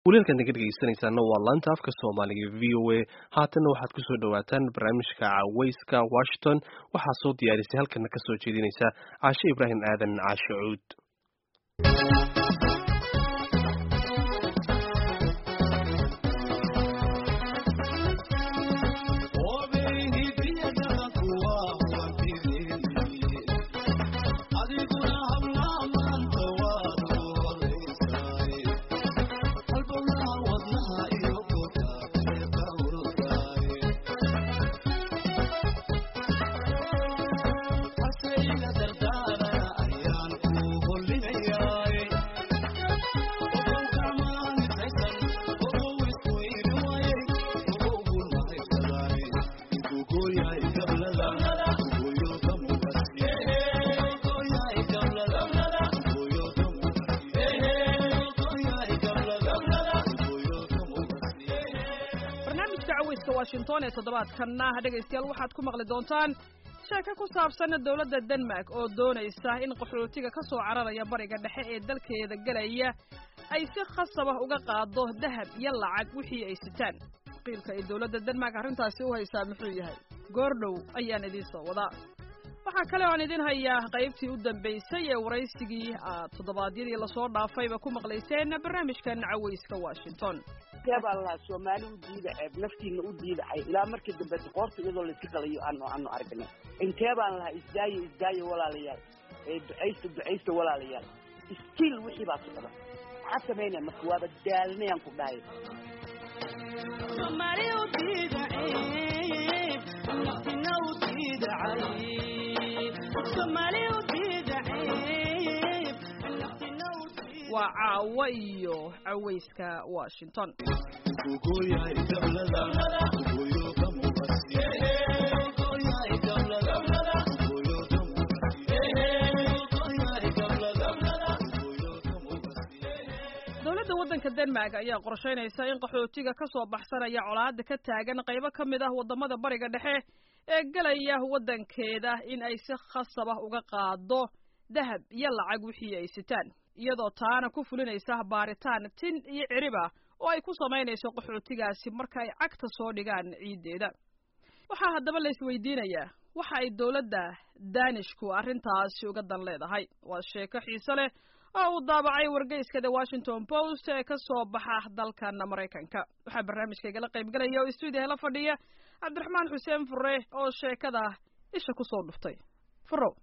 walialkan naga dhegeysanaysaana waa laanta afka soomaaliga v o a haatanna waxaad kusoo dhawaataan barnaamijka caweyska washington waxaa soo diyaarisay halkana kasoo jeedinaysa caashe ibraahim aadan caashe cuud washington ee toddobaadkanna dhegaystayaal waxaad ku maqli doontaan sheeko ku saabsan dowladda denmark oo doonaysa in qaxootiga ka soo cararaya bariga dhexe ee dalkeeda gelaya ay si khasabah uga qaado dahab iyo lacag wixii ay sitaan qiilka ay dowladda denmark arrintaasi u haysaa muxuu yahay goordhow ayaan idiin soo wadaa waxaa kale oan idin hayaa qaybtii u dambaysay ee waraysigii aad toddobaadyadii lasoo dhaafayba ku maqlayseen barnaamijkan caweyska washington baa la soomaali u diida ceeb naftiina u diidacay ilaa markii dambe qoorta iyadoo layska qalayo aanu aanu aragnay intee baan lahaa isdaayo isdaayo walaalayaal ee ducaysta ducaysta walaalayaal stiil wixii baa socda maxaa samaynaya marka waaba daalnayaan ku dhahay waa caawo iyo caweyska washington dowladda waddanka denmark ayaa qorshaynaysa in qaxootiga ka soo baxsanaya colaada ka taagan qaybo ka mid ah waddamada bariga dhexe ee gelaya waddankeeda in ay si khasab ah uga qaado dahab iyo lacag wixii ay sitaan iyadoo taana ku fulinaysa baaritaan tin iyo ciriba oo ay ku samaynayso qaxootigaasi marka ay cagta soo dhigaan ciiddeeda waxaa haddaba la isweydiinayaa waxa ay dowladda danishku arrintaasi uga dan leedahay waa sheeko xiise leh oo uu daabacay wargeyska the washington post ee ka soo baxa dalkan maraykanka waxaa barnaamijkaygala qaybgalaya oo stuudiyaha la fadhiya cabdiraxmaan xuseen fure oo sheekada isha kusoo dhuftay furow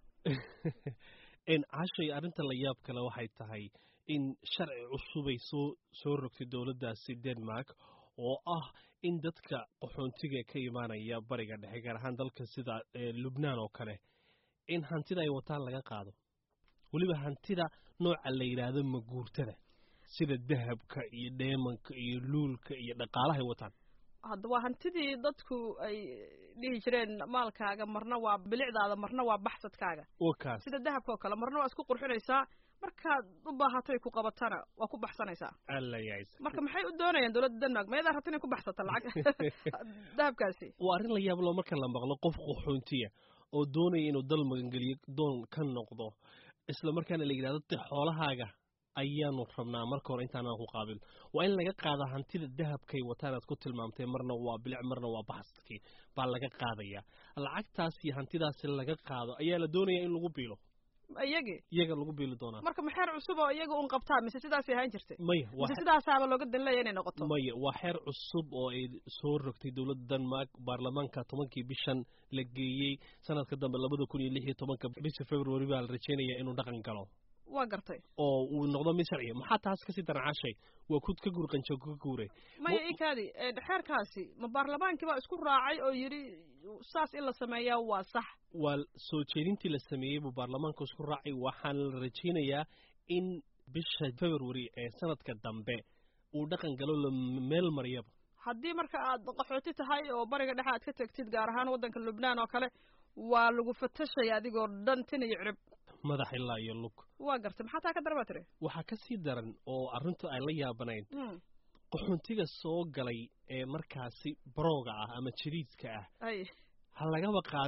cashay arrinta la yaab kale waxay tahay in sharci cusubay soo soo rogtay dowladdaasi denmark oo ah in dadka qaxoontiga ka imaanaya bariga dhexe gaar ahaan dalka sida lubnaan oo kale in hantida ay wataan laga qaado weliba hantida nooca la yidhaahdo maguurtada sida dahabka iyo dheemanka iyo luulka iyo dhaqaalahay wataan hadda waa hantidii dadku ay dhihi jireen maalkaaga marna waa bilicdaada marna waa baxsadkaaga wakaas sida dahabka oo kale marna waa isku qurxinaysaa markaad u baahatoy ku qabatana waa ku baxsanaysaa alla yays marka maxay u doonayaan dowladda denmark mayadaa rabta inay ku baxsata lacag dahabkaasi waa arrin la yaab loo marka la maqlo qof qaxoontiya oo doonaya inuu dal magangeliyo doon ka noqdo isla markaana la yidhahdo de xoolahaaga ayaanu rabnaa marka hore intaanaan ku qaabil waa in laga qaada hantida dahabkay wataanaad ku tilmaamtay marna waa bilic marna waa baxsadkii baa laga qaadaya lacagtaas iyo hantidaasi laga qaado ayaa la doonaya in lagu biilo iyagi iyaga lagu biili doonaa marka maxeer cusub oo iyaga un qabtaa mise sidaasay ahaan jirtay maya mise sidaasaaba looga dan leeya inay noqoto maya waa xeer cusub oo ay soo rogtay dowladda denmark baarlamaanka tobankii bishan la geeyey sanadka dambe labada kun iyo lix iyo tobanka bisha february baa la rajeynaya inuu dhaqan galo waa gartay oo uu noqdo mid sharciya maxaa taas kasii daran cashay waa kud ka guur qanjo ka guure maya ikaadi xeerkaasi ma baarlamaankii baa isku raacay oo yidhi saas in la sameeyaa waa sax waa soo jeedintii la sameeyey buu baarlamaanka isku raacay waxaana la rajaynayaa in bisha february ee sanadka dambe uu dhaqan galo la meel mariyaba haddii marka aad qaxooti tahay oo bariga dhexe aad ka tegtid gaar ahaan waddanka lubnaan oo kale waa lagu fatashaya adigoo dhan tin iyo cirib madax ilaa iyo lug waa gartay maxaa taa ka dara baa tiri waxaa ka sii daran oo arrintu ay la yaabanayn qaxoontiga soo galay ee markaasi barooga ah ama jadiidka ah ay ha lagaba qaadee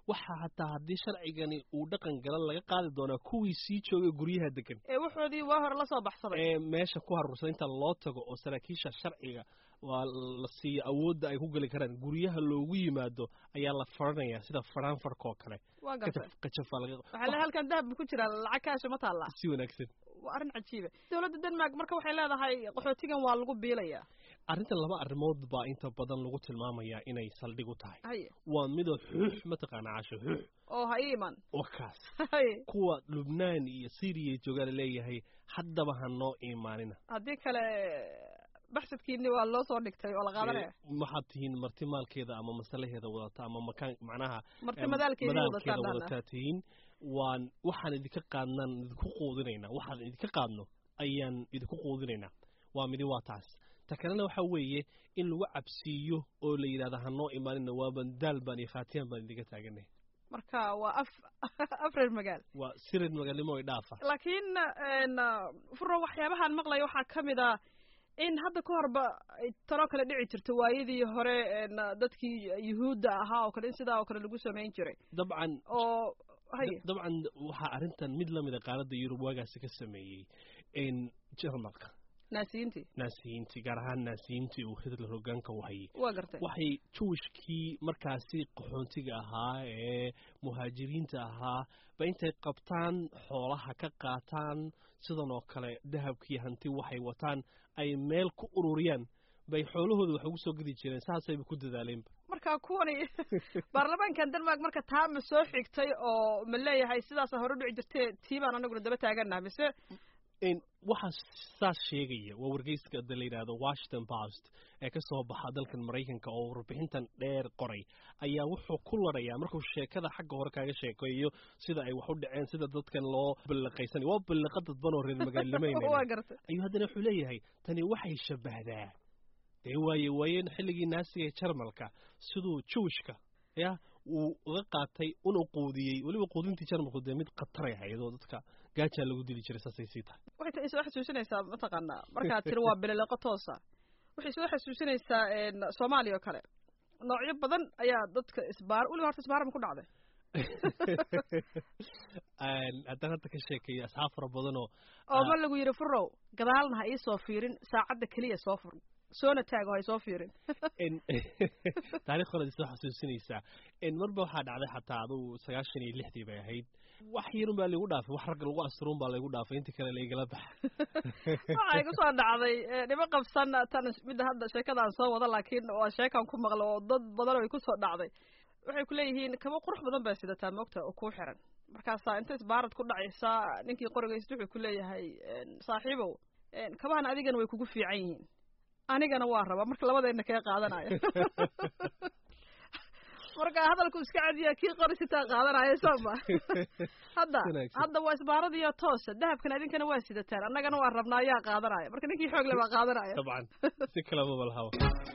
waxa hataa haddii sharcigani uu dhaqan galan laga qaadi doonaa kuwii sii joogay guryaha degan ee waxoodii waa hore la soo baxsaday ee meesha ku harursan inta loo tago oo saraakiisha sharciga waa la siiyo awoodda ay ku geli karaan guryaha loogu yimaado ayaa la faranayaa sida faraanfarka oo kale waa gartay kajaf kajafaa laga waxaa le halkan dahab ku jira lacag kaasha ma taallaa si wanaagsan waa arrin cajiiba dowladda denmark marka waxay leedahay qaxootigan waa lagu biilayaa arrintan laba arrimood baa inta badan lagu tilmaamayaa inay saldhig u tahay haye waa midoo xuux mataqaana casho xuux oo ha ii iman waa kaas haye kuwa lubnaan iyo syriya joogaa laleeyahay haddaba ha noo imaanina haddii kale baxsadkiini waa loo soo dhigtay oo la qaadanaya Ee, waxaad tihiin marti maalkeeda ama masalaheeda wadata ama makaan macnaha marti em, madaalkeedii madaalkeeda wadataan wadataa tihiin waan waxaan idinka qaadnaan idinku quudinaynaa waxaan idinka qaadno ayaan idinku quudinaynaa waa midi waa taas ta kalena waxa weeye in lagu cabsiiyo oo la yidhahda ha noo imaanina waaban daal baan iyo khaatiyaan baan idinka taaganay marka waa af afreer magaal waa sirid magaalnimo ay dhaafa laakiin n furo waxyaabahaan maqlaya waxaa ka mid ah in hadda ka horba ay tanoo kale dhici jirto waayadii hore n dadkii yuhuudda ahaa oo kale in sidaa oo kale lagu samayn jiray dabcan oo haye dabcan waxaa arrintan mid lamida qaaradda yurub waagaasi ka sameeyey in jarmalka naasiyiintii naasiyiintii gaar ahaan naasiyiintii uu hitler hoggaanka u hayay waa gartay waxay jawishkii markaasi qaxoontiga ahaa ee muhaajiriinta ahaa ba intay qabtaan xoolaha ka qaataan sidan oo kale dahabkii hanti waxay wataan ay meel ku ururiyaan bay xoolahooda wax ugu soo gedi jireen saasayba ku dadaaleenba marka kuwani baarlamaankan denmark marka taa ma soo xigtay oo ma leeyahay sidaasa hore dhici jirtee tii baan anaguna daba taagannaha mise in waxaa saas sheegaya waa wargeyska da la yidhaahdo washington post ee ka soo baxa dalkan maraykanka oo warbixintan dheer qoray ayaa wuxuu ku larayaa markuu sheekada xagga hore kaaga sheekeeyo sida ay wax u dhaceen sida dadkan loo balliqaysanay waa balliqa dadban oo reer magaalnimayna waa gartay ayuu haddana wuxuu leeyahay tani waxay shabbahdaa dee waaye waayeen xilligii naasiga ee jarmalka siduu jawishka ya uu uga qaatay una quudiyey weliba quudintii jarmalku dee mid khataray ahayd oo dadka gaajaa lagu dili jiray saasay sii tahay waxay ta- soo xasuusinaysaa mataqaanaa markaad tiri waa bilileqo toosa waxay soo xasuusinaysaa n soomaaliya oo kale noocyo badan ayaa dadka isbaar weliba horta isbaara ma ku dhacday haddaan hadda ka sheekeeyo asxaab fara badanoo oo ma lagu yidhi furow gadaalna ha iisoo fiirin saacadda keliya soo fur soona taago ha isoo fiirin taarikh hore soo xasuusinaysaa marba waxaa dhacday xataa adugu sagaashan iyo lixdii bay ahayd wax yarun baa laygu dhaafay wax ragga lagu asturuun baa laygu dhaafay inta kale laigala baxa waxaa igu soo dhacday dhimo qabsan tan midda hadda sheekadaan soo wada laakiin waa sheekaan ku maqlo oo dad badan ay ku soo dhacday waxay ku leeyihiin kaba qurux badan baa sidataa moogta oo kuu xiran markaasaa inta isbaarad ku dhacaysaa ninkii qorigaysta wuxuu ku leeyahay saaxiibow kabahan adigana way kugu fiican yihiin anigana waa rabaa marka labadeenna kee qaadanaya marka hadalku iska cadiya kii qori sitaa qaadanaya sooma hadda hadda waa isbaaradiyo toosa dahabkan idinkana waa sidataan annagana waa rabnaa ayaa qaadanaya marka ninkii xoog le baa qaadanaya dabcan si kalaba balhawa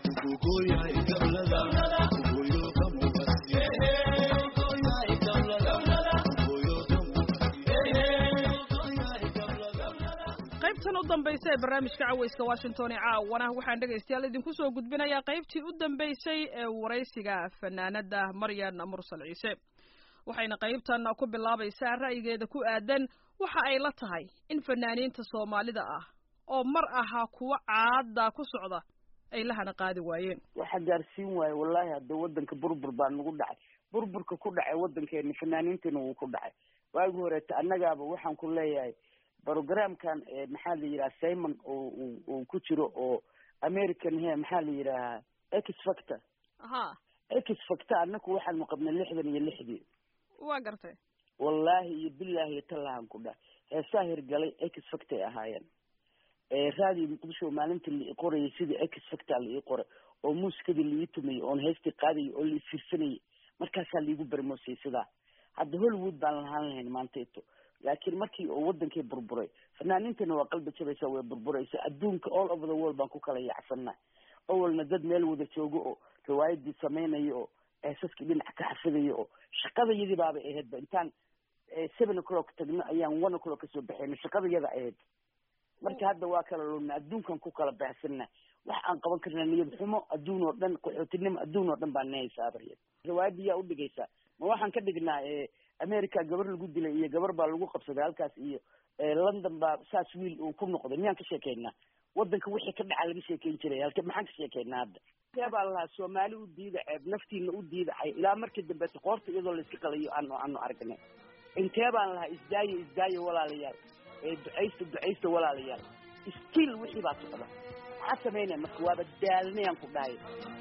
qaybtan u dambaysa ee barnaamijka caweyska washington ee caawana waxaan dhegaystayaal idinku soo gudbinayaa qaybtii u dambaysay ee waraysiga fanaanada maryan mursal ciise waxayna qaybtan ku bilaabaysaa ra'yigeeda ku aadan waxa ay la tahay in fanaaniinta soomaalida ah oo mar ahaa kuwa caada ku socda ay lahana qaadi waayeen waxa gaarsiin waaye wallaahi hadda waddanka burbur baa nagu dhacay burburka ku dhacay waddankeena fanaaniintana wuu ku dhacay waagi horeeta annagaaba waxaan ku leeyahay programkan maxaa la yidhaha simon oo uu ku jiro oo american he maxaa la yidhahaa x factor ha x factor annaku waxaanu qabnay lixdan iyo lixdii waa gartay wallaahi iyo bilaahi iyo tallahan ku dhah heesaa hirgalay x factor ay ahaayeen raadiyo muqdisho maalinta la ii qorayay sidii x factor la ii qoray oo muusikadii la ii tumayay oon heestii qaadayay oo la ii fiirsanayay markaasaa laigu barmoosiyay sidaa hadda hollywood baan lahaan lahayn maantayto laakiin markii oo wadankii burburay fanaaniintana waa qalbi jabaysa way burburaysa adduunka all over the world baan ku kala yaacsanaa awalna dad meel wada joogo oo riwaayadii samaynayo oo eesaskii dhinac ka xafidaya oo shaqadayadii baabay ahaydba intaan seven o'clock tagno ayaan one o'clock kasoo baxayna shaqadayada ahayd marka hadda waa kala luna adduunkan ku kala baxsana wax aan qaban karna niyad xumo adduun oo dhan qaxootinimo adduun oo dhan baa nahaysa abaryad riwaayadii yaa udhigaysaa ma waxaan ka dhignaa america gabar lagu dilay iyo gabar baa lagu qabsaday halkaas iyo london baa saas wiil uu ku noqday miyaan ka sheekeynaa waddanka wixii ka dhaca laga sheekeyn jiray halke maxaan ka sheekeynaa hadda intee baan lahaa soomaali u diida ceeb naftiina u diidacay ilaa markii dambeeta qoorta iyadoo layska qalayo aanu aanu aragnay intee baan lahaa isdaayo isdaayo walaalayaal ducaysta ducaysta walaalayaal stiil wixii baa socda maxaa samaynaya marka waaba daalnayaan ku dhahay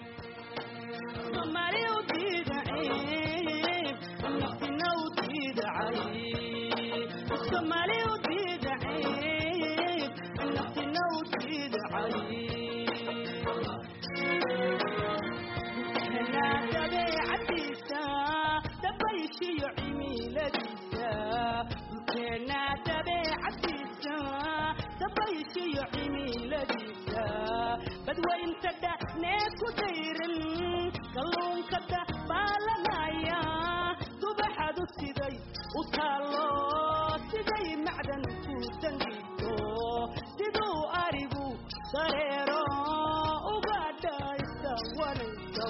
badwayntada neeku dayran kalluunkada baalanaya subaxadu siday u taalo siday macdan ku dangiso siduu arigu dareero uga dhaysa wanaysaw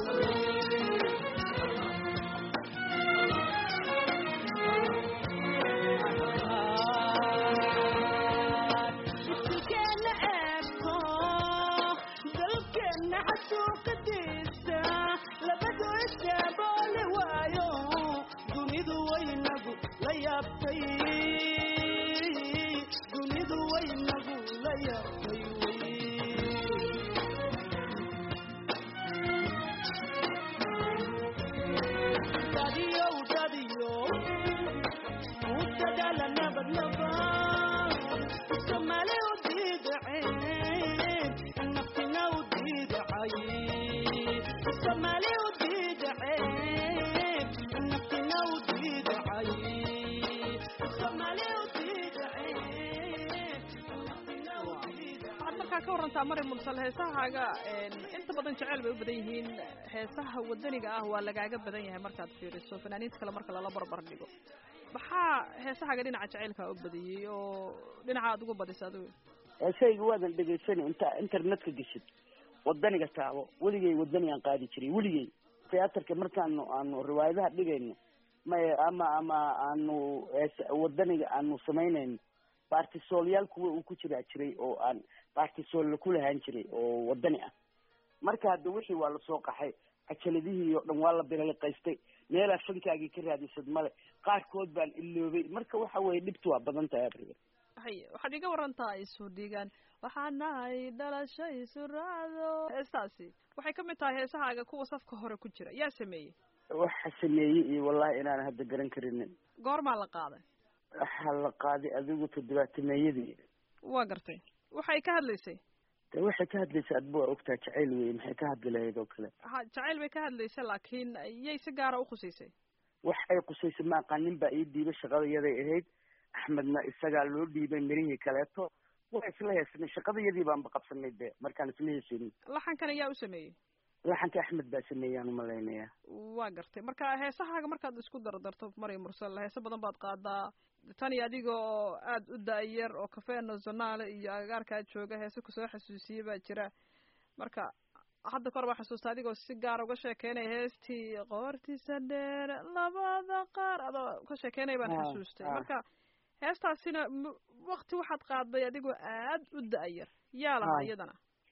ka warantaa mari mursal heesahaaga inta badan jeceyl bay u badan yihiin heesaha wadaniga ah waa lagaaga badan yahay markaad fiiriso fanaaniinta kale marka lala barbar dhigo maxaa heesahaaga dhinaca jaceylkaa u badiyey oo dhinaca aad ugu badisa adigu heesahayga waadan dhegaysanay inta internetka geshid wadaniga taabo weligay wadanigaan qaadi jiray weligay theaterka markaanu aanu riwaayadaha dhigayno may ama ama aanu wadaniga aanu samaynayno baartisoolyaal kuwa uu ku jiraa jiray oo aan baartisool ku lahaan jiray oo wadani ah marka hadda wixii waa lasoo qaxay cajaladihii oo dhan waa la bilaliqaystay meelaa fankaagii ka raadisad male qaarkood baan iloobay marka waxa weye dhibtu waa badan tahay abriga hay waxaad iga warantaa isu dhigaan waxaa nahay dhalasho isu raacdo heestaasi waxay ka mid tahay heesahaaga kuwa safka hore ku jira yaa sameeyey waxa sameeyey iyo wallahi inaan hadda garan karinin goormaa la qaaday waxaa la qaaday adigu toddobaatameeyadii waa gartay waxay ka hadlaysay de waxay ka hadlaysay adba waa ogtaa jacayl wey maxay ka hadli lahayd oo kale ha jacayl bay ka hadlaysay laakiin yay si gaara ukhusaysay wax ay qusaysay ma aqaan nin baa ii dhiibay shaqadayaday ahayd axmedna isagaa loo dhiibay mirihii kaleeto waa isla heesanay shaqadayadii baanba qabsanay de markaan isla heesanin laxankan ayaa u sameeyey laxanka axmed baa sameeyaan umalaynaya waa gartay marka heesahaaga markaad isku dardarto mari mursal heese badan baad qaadaa tan iyo adiga oo aada u da-yar oo cafe nationale iyo agagaarkaa jooga heese kusoo xasuusiyey baa jira marka hadda kahor baa xasuusta adigoo si gaar uga sheekeynaya heestii qoortiisa dheer labada qaar adoo ka sheekeynaya baan xasuustay marka heestaasina wakti waxaad qaaday adigoo aada u da-yar yaa lahaa iyadana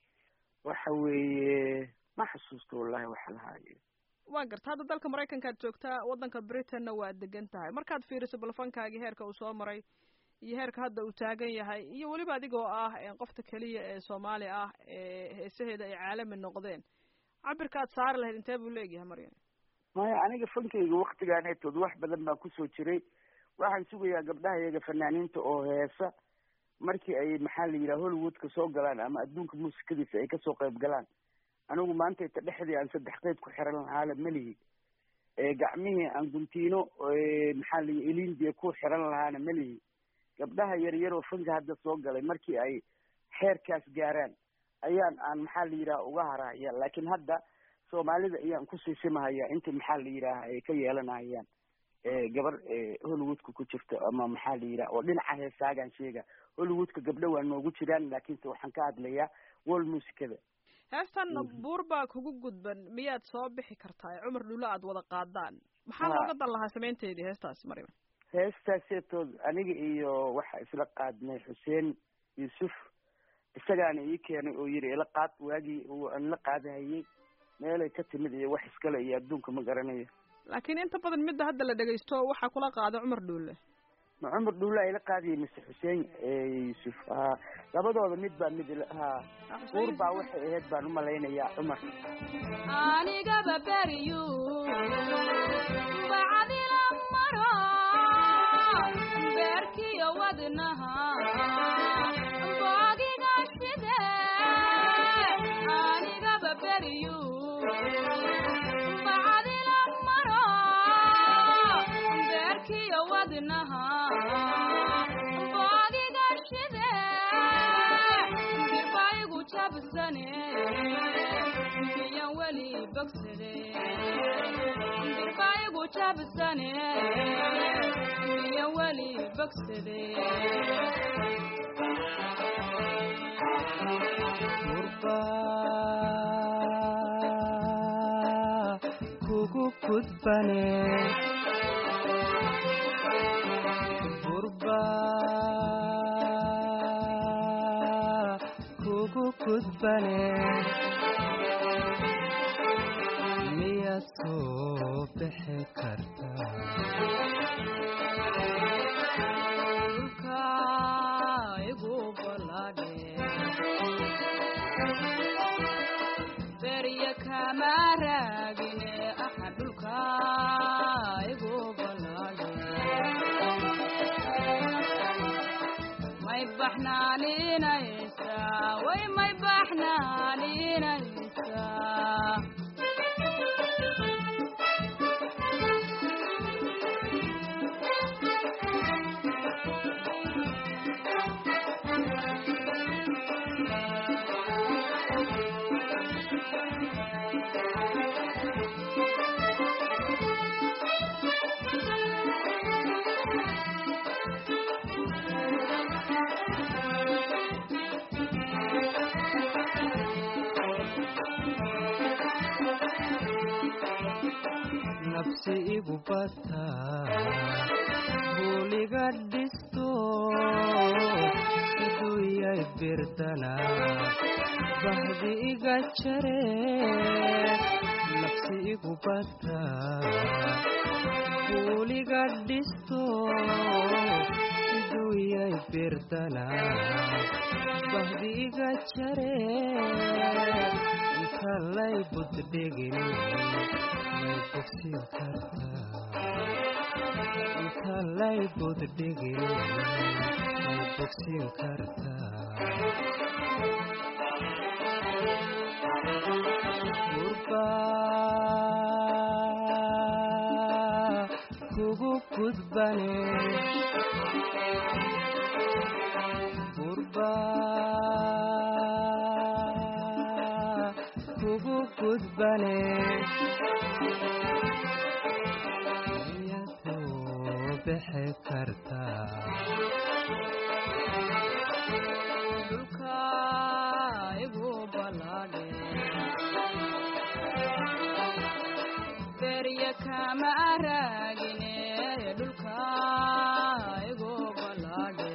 waxa weeye ma xasuusto wallahi waxa lahaayo waa garta hadda dalka maraykankaad joogtaa waddanka britainna waa degan tahay markaad fiiriso balfankaagii heerka uu soo maray iyo heerka hadda uu taagan yahay iyo weliba adigoo ah qofta keliya ee soomaali ah ee heesaheeda ay caalami noqdeen cabirka aad saari lahayd intee buu leegyahay maryan maya aniga fankayga waktigaaneetood wax badan baan kusoo jiray waxaan sugayaa gabdhaha iyaga fanaaniinta oo heesa markii ay maxaa la yidhaha hollywoodka soo galaan ama adduunka muusikadiisa ay kasoo qayb galaan anigu maanta ita dhexdii aan saddex qeyb ku xiran lahaala melihi gacmihii aan guntiino maxaa la yii elindia ku xiran lahaana melihi gabdhaha yaryar oo fanka hadda soo galay markii ay xeerkaas gaaraan ayaan aan maxaa la yidhaha uga harahaya laakiin hadda soomaalida ayaan ku siisimahaya inta maxaa la yidhaaha ay ka yeelanahayaan gabar hollywoodka ku jirto ama maxaa la yidhaha oo dhinaca heesaagaan sheega hollywoodka gabdho waa noogu jiraan laakiinse waxaan ka hadlayaa wol muusikada heestan buur baa kugu gudban miyaad soo bixi kartaa cumar dhulo aad wada qaadaan maxaa Ha. looga dan lahaa samaynteedii heestaas maryam heestaaseetood aniga iyo waxa isla qaadnay xuseen yuusuf isagaana ii keenay oo yidhi ila qaad waagii uu aan la qaadahayey meelay ka timid iyo wax iskale iyo adduunka ma garanayo laakiin inta badan midda hadda la dhegaysto waxaa kula qaada cumar dhuulle ma cumar dhuulla ila qaadayay mise xuseen yuusuf ha labadooda mid baa mid ila ha uur baa waxay ahayd baan umalaynayaa cumar anigaba beriyu bacdila maro beerkiyo wadnaha boogiga shide anigaba beriyu bacdila maro beerkiyo wadnaha boogiga shide dirbaigu jabsane miyan weli bogsade dirbaigu jabsane miyan weli bogsade gurba kugu gudbane gurba kugu gudbane miyaad soo bixi kartaa dhulka igu balade berya kama raagine aha dhulka igu balade may baxnaaninaysa way may baxnaaninaysa nafsi igu bata buuliga dhisto iduyay birdana bahdi iga jare nafsi igu bata buuliga dhisto iduyay birdana bahdi iga jare inta lay buddhigin may bogsin kartaa inta lay buddhigin may bogsin kartaa gurba kugu gudbane gurba kugu gudbane miyaad soo bixi kartaa dhulka igu balade berya kama raagine dhulka igu balade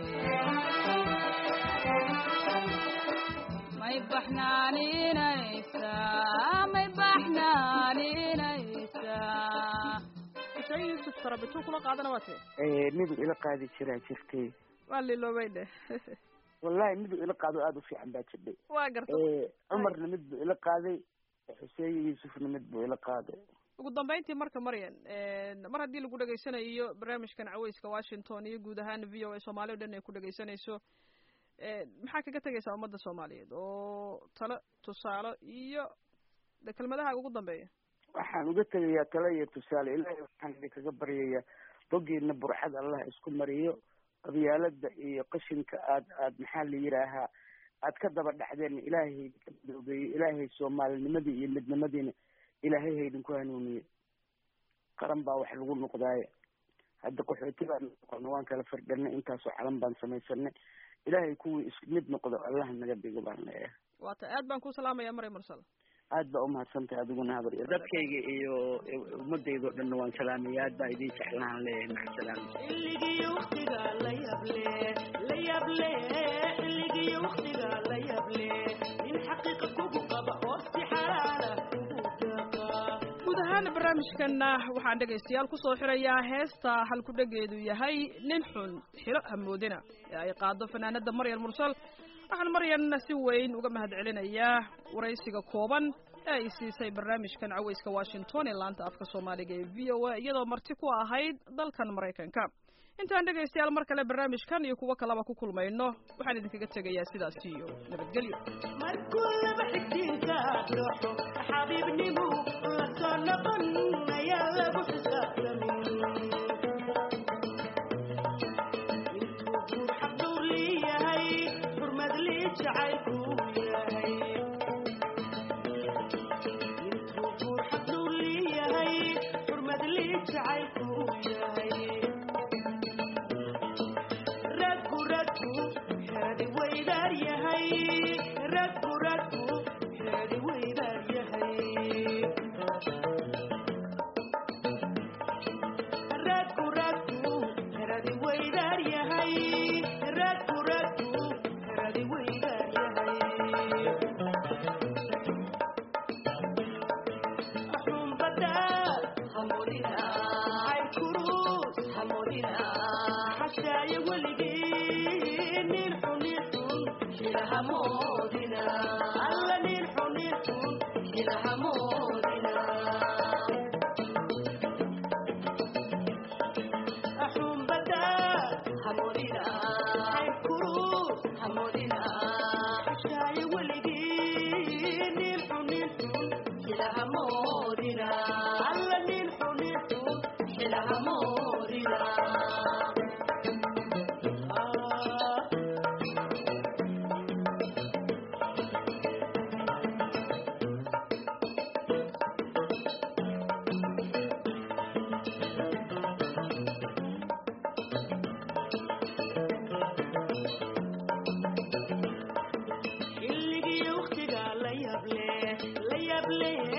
may baxnaaninaysa may baxnaaninaysa xuseen yuusuf tarabituu kula qaadana waa tee miduu ila qaadi jiraa jirtay waa liloobay dheh wallahi miduu ila qaado aada u fiican baa jirdhay waa garta cumarna mid buu ila qaaday xuseen yuusufna mid buu ila qaaday ugu dambeyntii marka maryan mar haddii lagu dhegaysanayo barnaamijkan caweyska washington iyo guud ahaan v o a soomaali o dhan ay ku dhegaysanayso maxaa kaga tegaysaa ummadda soomaaliyeed oo talo tusaalo iyo de kelmadaha ugu dambeeya waxaan uga tegayaa talo iyo tusaale ilaahay waxaan idinkaga baryayaa bogiina burxad allah isku mariyo qabyaalada iyo qashinka aad aad maxaa la yidhaahaa aad ka daba dhacdeen ilaahay haydinka madoobeeyo ilaahay soomaalinimadii iyo midnimadiina ilaahay haydinku hanuuniyo qaran baa wax lagu noqdaaye hadda qaxooti baan noqona waan kala firdhanay intaasoo calan baan samaysanay ilaahay kuwii is mid noqdo allah naga dhigo baan leeyahay waata aad baan ku salaamaya maryam mursal aad baa umahadsantahay adiguna habar dadkayga iyo ummadayda o dhanna waan salaamaya aad baa idin jeclaan leeyahay macasalaam xilligii waqtiga la yable la yable xilligii waqtiga la yable nin xaqiiqa kugu qaba oo si xalaala kugu daqa guud ahaan barnaamijkana waxaan dhegaystayaal kusoo xirayaa heesta halkudhegeedu yahay nin xun xilo hamoodina ee ay qaado fanaanada maryam mursal waxaan maryan si weyn uga mahad celinayaa waraysiga kooban ee ay siisay barnaamijkan caweyska washington ee laanta afka soomaaliga ee v o a iyadoo marti ku ahayd dalkan maraykanka intaan dhegaystayaal mar kale barnaamijkan iyo kuwo kaleba ku kulmayno waxaan idinkaga tegayaa sidaas iyo nabadgelyo markuu laba xigtiinka dooxo xabiibnimu la soo noqon ayaa lagu xisaabtamin intuu guur xaqdhowr leeyahay xurmad lii jacaylku yahay intuu guur xaqdhowr leeyahay xurmad lii jacaylku yahay raggu raggu xeedi weydaar yahay raggu raggu xeedi weydaar yahay raggu raggu xeedi weydaar yahay raggu raggu xeedi weydaar yahay xumbada hamudina cayrkurus hamudina xashaaye weligii nin xunin xun xilahamoodina alla nin xunin xun xilahamoodina xumbada hamudina cayrkurus hamudina xashaaye weligii nin xunin xun xilahamoodina alla nin xunin xun xilahamoodina xilligii waqtiga la yable la yable